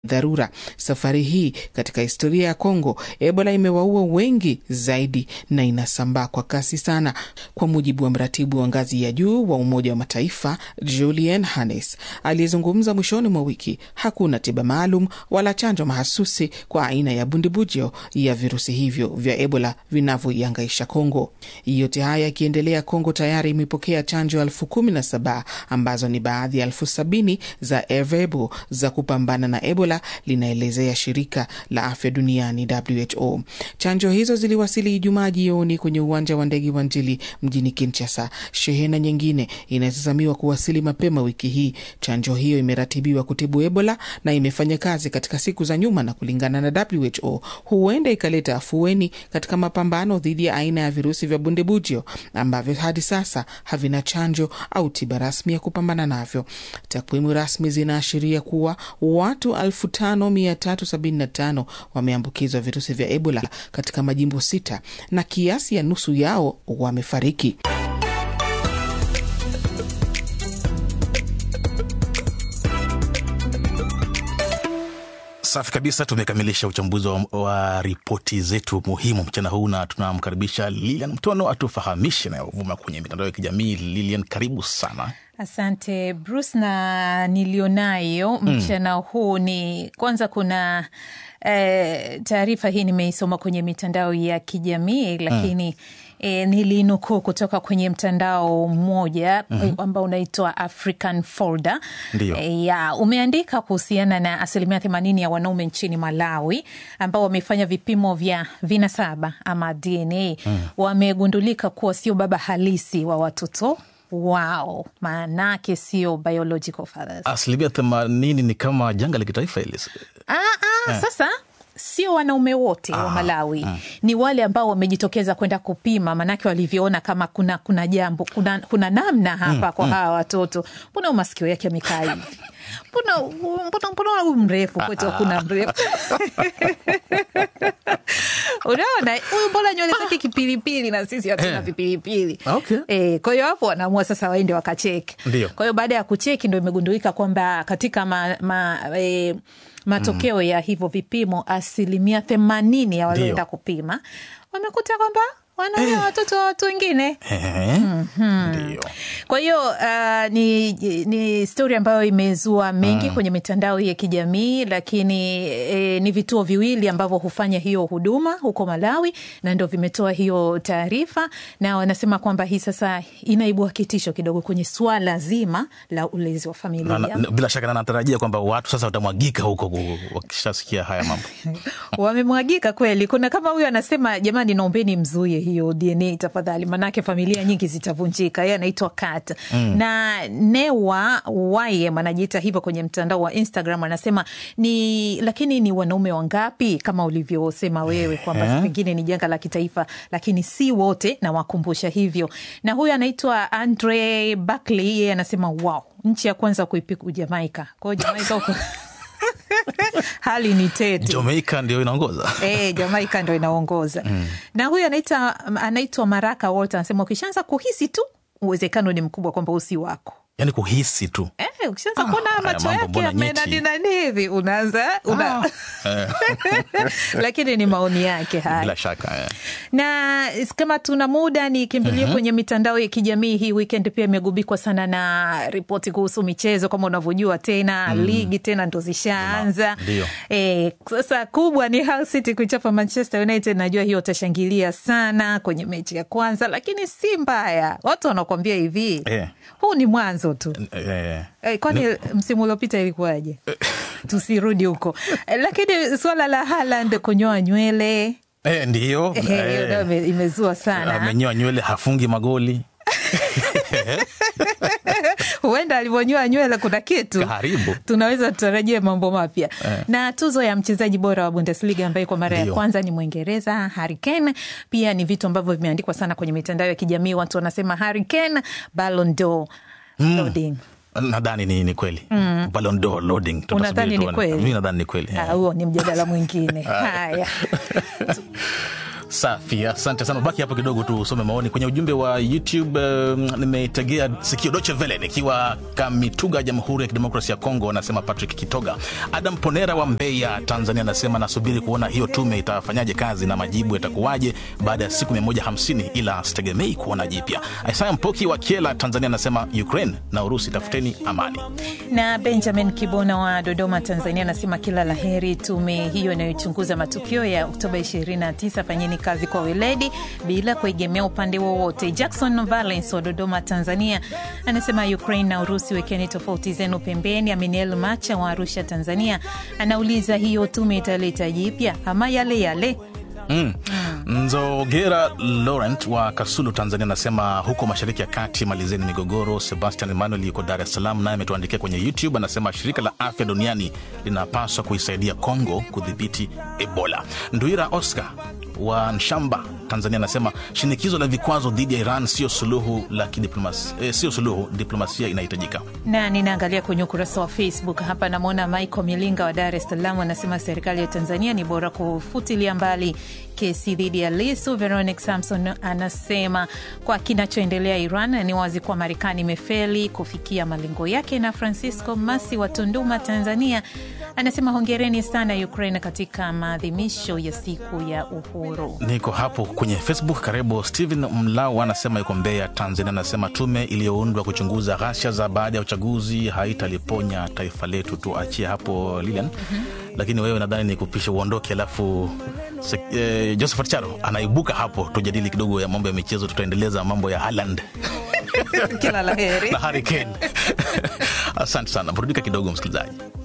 dharura. Safari hii katika historia ya Kongo, Ebola imewaua wengi zaidi na inasambaa kwa kasi sana, kwa mujibu wa mratibu wa ngazi ya juu wa Umoja wa Mataifa Julian Hannes aliyezungumza mwishoni mwa wiki. Hakuna tiba maalum wala chanjo mahasusi kwa aina ya bundibujo ya virusi hivyo vya Ebola vinavyoiangaisha Kongo. Yote haya yakiendelea, Kongo tayari imepokea chanjo elfu kumi na saba ambazo ni baadhi ya elfu sabini za Ervebo za kupambana na Ebola, linaelezea shirika la afya duniani WHO. Chanjo hizo ziliwasili Ijumaa jioni kwenye uwanja wa ndege wa Njili mjini Kinshasa. Shehena nyingine inatazamiwa kuwasili mapema wiki hii. Chanjo hiyo imeratibiwa kutibu Ebola na imefanya kazi katika siku za nyuma, na kulingana na WHO huenda ikaleta afueni katika mapambano dhidi ya aina ya virusi vya bundibujio ambavyo hadi sasa havina chanjo au tiba rasmi ya kupambana navyo. Takwimu rasmi zinaashiria kuwa watu 5375 wameambukizwa virusi vya Ebola katika majimbo sita na kiasi ya nusu yao wamefariki. Safi kabisa, tumekamilisha uchambuzi wa, wa ripoti zetu muhimu mchana huu, na tunamkaribisha Lilian Mtono atufahamishe nayovuma kwenye mitandao ya kijamii. Lilian, karibu sana. Asante Bruce, na nilionayo mchana mm. huu ni kwanza, kuna eh, taarifa hii nimeisoma kwenye mitandao ya kijamii lakini mm. E, nilinukuu kutoka kwenye mtandao mmoja mm -hmm. ambao unaitwa African Folder e, ya umeandika kuhusiana na asilimia themanini ya wanaume nchini Malawi ambao wamefanya vipimo vya vinasaba ama DNA mm. wamegundulika kuwa sio baba halisi wa watoto wao, maanake sio biological fathers. Asilimia themanini ni kama janga la kitaifa hili. Ah, ah, eh. Sasa sio wanaume wote ah, wa Malawi mm. Ni wale ambao wamejitokeza kwenda kupima, maanake walivyoona kama kuna kuna jambo kuna, kuna namna hapa mm, kwa mm. hawa watoto, mbona masikio yake yamekaa hivi mbona mbona huyu mrefu kwetu hakuna mrefu unaona huyu mbona nywele zake kipilipili na sisi hatuna eh, vipilipili okay. E, kwa hiyo hapo wanaamua sasa waende wakacheki. Kwa hiyo baada ya kucheki ndo imegundulika kwamba katika ma, ma, e, matokeo mm. ya hivyo vipimo asilimia themanini ya walioenda kupima wamekuta kwamba wana eh, watoto wa watu wengine eh, mm -hmm. Kwa hiyo uh, ni, ni stori ambayo imezua mengi mm. kwenye mitandao ya kijamii lakini eh, ni vituo viwili ambavyo hufanya hiyo huduma huko Malawi na ndo vimetoa hiyo taarifa, na wanasema kwamba hii sasa inaibua kitisho kidogo kwenye swala zima la ulezi wa familia na, na, bila shaka natarajia kwamba watu sasa watamwagika huko wakishasikia haya mambo wamemwagika kweli. Kuna kama huyo anasema, jamani, naombeni mzuie hiyo DNA tafadhali, manake familia nyingi zitavunjika. Yeye anaitwa Kat mm. na Newa Wayem anajiita hivyo kwenye mtandao wa Instagram, anasema ni lakini ni wanaume wangapi kama ulivyosema wewe kwamba pengine ni janga la kitaifa, lakini si wote, na wakumbusha hivyo. Na huyu anaitwa Andre Buckley, yeye anasema wow, nchi ya kwanza kuipiku Jamaika. Kwa hiyo Jamaika huko hali ni tete. Jamaika ndio inaongoza e, Jamaika ndio inaongoza mm. na huyu anaitwa anaitwa Maraka Walter anasema ukishaanza kuhisi tu uwezekano ni mkubwa kwamba usi wako yani kuhisi tu e, ukishaanza kuona ah, macho yake amenaninani hivi unaanza una... ah. lakini ni maoni yake haya bila shaka yeah. na kama tuna muda nikimbilie mm-hmm. kwenye mitandao ya kijamii hii weekend pia imegubikwa sana na ripoti kuhusu michezo kama unavyojua tena mm. ligi tena ndo zishaanza e, sasa kubwa ni Hull City kuichapa Manchester United najua hiyo utashangilia sana kwenye mechi ya kwanza lakini si mbaya watu wanakuambia hivi yeah. huu ni mwanzo tu yeah. e, kwani no. msimu uliopita ilikuwaje tusirudi huko lakini suala la Haaland kunyoa nywele E, ndiyo e, imezua sana. Amenyoa nywele hafungi magoli huenda alivyonyoa nywele kuna kitu karibu, tunaweza tutarajia mambo mapya eh. Na tuzo ya mchezaji bora wa Bundesliga ambaye kwa mara ya kwanza ni Mwingereza Harry Kane. Pia ni vitu ambavyo vimeandikwa sana kwenye mitandao ya kijamii, watu wanasema Harry Kane Ballon d'Or mm. loading nadhani ni, ni kweli Mm. Ballon d'Or loading. Unadhani ni kweli? Mimi nadhani ni kweli Ah, huo ni mjadala mwingine haya Safi, asante sana. Baki hapo kidogo tu usome maoni kwenye ujumbe wa YouTube. Um, nimetegea sikio Deutsche Welle nikiwa Kamituga, Jamhuri ya Kidemokrasia ya Kongo, anasema Patrick Kitoga. Adam Ponera wa Mbeya, Tanzania, anasema nasubiri kuona hiyo tume itafanyaje kazi na majibu yatakuwaje baada ya siku 150, ila sitegemei kuona jipya. Isaya Mpoki wa Kiela, Tanzania, anasema Ukraine na Urusi, tafuteni amani. Na Benjamin Kibona wa Dodoma, Tanzania, anasema kila la heri tume hiyo inayochunguza matukio ya Oktoba 29, fanyeni kazi kwa weledi bila kuegemea upande wowote. Jackson Valence wa Dodoma, Tanzania, anasema Ukraine na Urusi, wekeni tofauti zenu pembeni. Aminiel Macha wa Arusha, Tanzania, anauliza hiyo tume italeta jipya ama yale yale? Mm. Nzogera Laurent wa Kasulu, Tanzania anasema huko mashariki ya kati malizeni migogoro. Sebastian Emmanuel yuko Dar es Salaam, naye ametuandikia kwenye YouTube, anasema shirika la afya duniani linapaswa kuisaidia Kongo kudhibiti Ebola. Nduira Oscar wa Nshamba, Tanzania anasema shinikizo la vikwazo dhidi ya Iran sio suluhu la kidiplomasia, eh, sio suluhu, diplomasia inahitajika. na ninaangalia kwenye ukurasa wa Facebook hapa, namwona Michael Milinga wa Dar es Salaam anasema serikali ya Tanzania ni bora kufutilia mbali kesi dhidi ya Lisu. Veronic Samson anasema kwa kinachoendelea Iran ni wazi kuwa Marekani imefeli kufikia malengo yake. Na Francisco Masi wa Tunduma, Tanzania anasema hongereni sana Ukraine katika maadhimisho ya siku ya uhuru. Niko hapo kwenye Facebook. Karibu Steven Mlau anasema yuko Mbeya, Tanzania, anasema tume iliyoundwa kuchunguza ghasia za baada ya uchaguzi haitaliponya taifa letu. Tuachie hapo Lilian. Lakini wewe nadhani ni kupisha uondoke, alafu se- eh, Josephat Charo anaibuka hapo, tujadili kidogo ya mambo ya michezo. Tutaendeleza mambo ya Haaland Kila la heri. na Harry Kane. Asante sana, burudika kidogo msikilizaji.